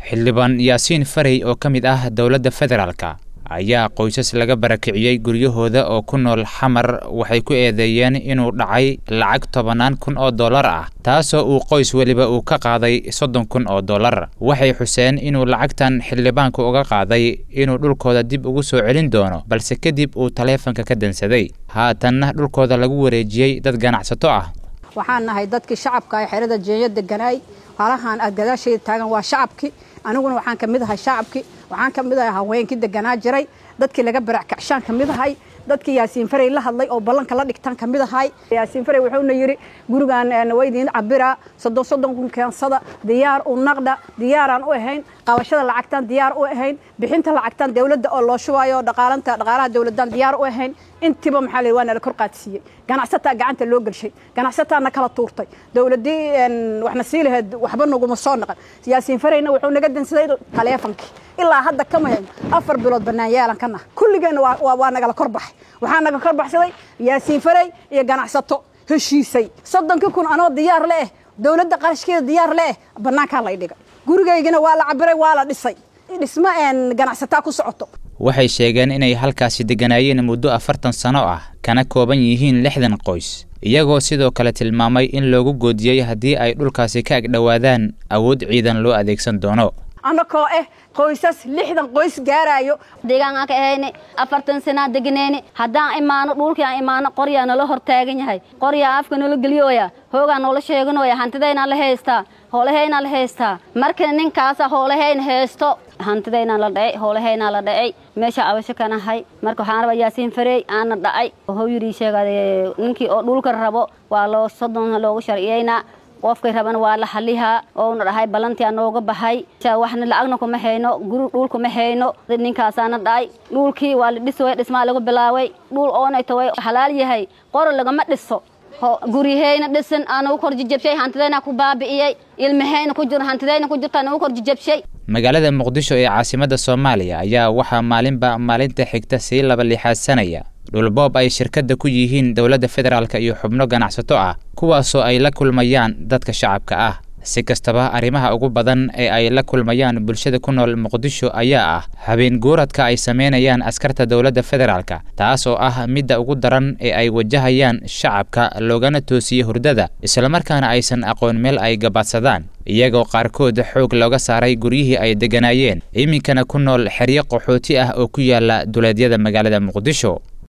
xildhibaan yaasiin farey oo ka mid ah dowladda federaalka ayaa qoysas laga barakiciyey guryahooda oo ku nool xamar waxay ku eedeeyeen inuu dhacay lacag tobannaan kun oo dollar ah taasoo uu qoys weliba uu ka qaaday soddon kun oo dollar waxay xuseen inuu lacagtan xildhibaanku uga qaaday inuu dhulkooda dib ugu soo celin doono balse kadib uu taleefanka ka dansaday haatanna dhulkooda lagu wareejiyey dad ganacsato ah waxaan nahay dadkii shacabka ee xerada jeeyo deganaay halahan aad gadaasheeda taagan waa shacabkii aniguna waxaan ka mid ahay shacabkii waxaan ka mid ahay haweenkii deganaa jiray dadkii laga barackacshaan ka mid ahay dadkii yaasiin farey la hadlay oo ballanka la dhigtaan ka mid ahay yaasiin farey wuxuuna yidhi gurigaan waydiin cabiraa soddon soddon kun keensada diyaar u naqdha diyaaraan u ahayn qabashada lacagtaan diyaar u ahayn bixinta lacagtaan dowladda oo loo shubaayo dhaqaalanta dhaqaalaha dowladdan diyaar u ahayn intiiba maxaa la waa nala kor qaadsiiyey ganacsataa gacanta loo gelshay ganacsataana kala tuurtay dowladdii waxna sii lahayd waxba naguma soo naqan yaasiin fareyna wuxuu naga dansaday taleefankii ilaa hadda kama hayno afar bilood bannaan yeelan kana kulligeenna waa nagala kor baxay waxaa naga kor baxsaday yaasiin farey iyo ganacsato heshiisay soddonkii kun anoo diyaar le eh dowladda qarashkeeda diyaar le eh bannaankaa lay dhigay gurigaygana waa la cabiray waa la dhisay dhismo ganacsataa ku socoto waxay sheegeen inay halkaasi degganaayeen muddo afartan sano ah kana kooban yihiin lixdan qoys iyagoo sidoo kale tilmaamay in loogu goodiyey haddii ay dhulkaasi ka agdhowaadaan awood ciidan loo adeegsan doono annakoo ah qoysas lixdan qoys gaaraayo deegaanaan ka ahayne afartan sanaa deganeyne haddaan imaano dhulkii aan imaano qoryaa nala hor taagan yahay qoryaa afka nala geliyooya hoogaa noola sheeganooya hantidaynaan la haystaa hoolahaynaa la haystaa marka ninkaasa hoolahayn haysto hantidaynaa la dhacay hoolahaynaa la dhacay meesha abasho kanahay marka waxaan rabaa yaasiin fareey aana dhacay wuxuu yidhi sheegade ninkii oo dhulka rabo waa loo soddon loogu sharciyeynaa qofkay rabana waa la xalihaa ouna dhahay ballantii anooga baxay waxna lacagna kuma hayno guri dhul kuma hayno ninkaasaana dhacay dhulkii waa la dhisway dhismaa lagu bilaaway dhul oonayto way xalaal yahay qoro lagama dhiso guryahayna dhisan aanagu kor jijabshay hantidayna ku baabi'iyey ilmahayna ku jiro hantidayna ku jirta anagu kor jijabshay magaalada muqdisho ee caasimadda soomaaliya ayaa waxaa maalinba maalinta xigta sii laba lixaadsanaya dhulboob ay shirkadda ku yihiin dowladda federaalk iyo xubno ganacsato ah kuwaasoo ay la kulmayaan dadka shacabka ah si kastaba arrimaha ugu badan ee ay la kulmayaan bulshada ku nool muqdisho ayaa ah habeen guuradka ay sameynayaan askarta dowladda federaalka taas oo ah midda ugu daran ee ay wajahayaan shacabka loogana toosiye hurdada islamarkaana aysan aqoon meel ay gabaadsadaan iyagoo qaarkood xoog looga saaray guryihii ay degganaayeen iminkana ku nool xeryo qaxooti ah oo ku yaala duleedyada magaalada muqdisho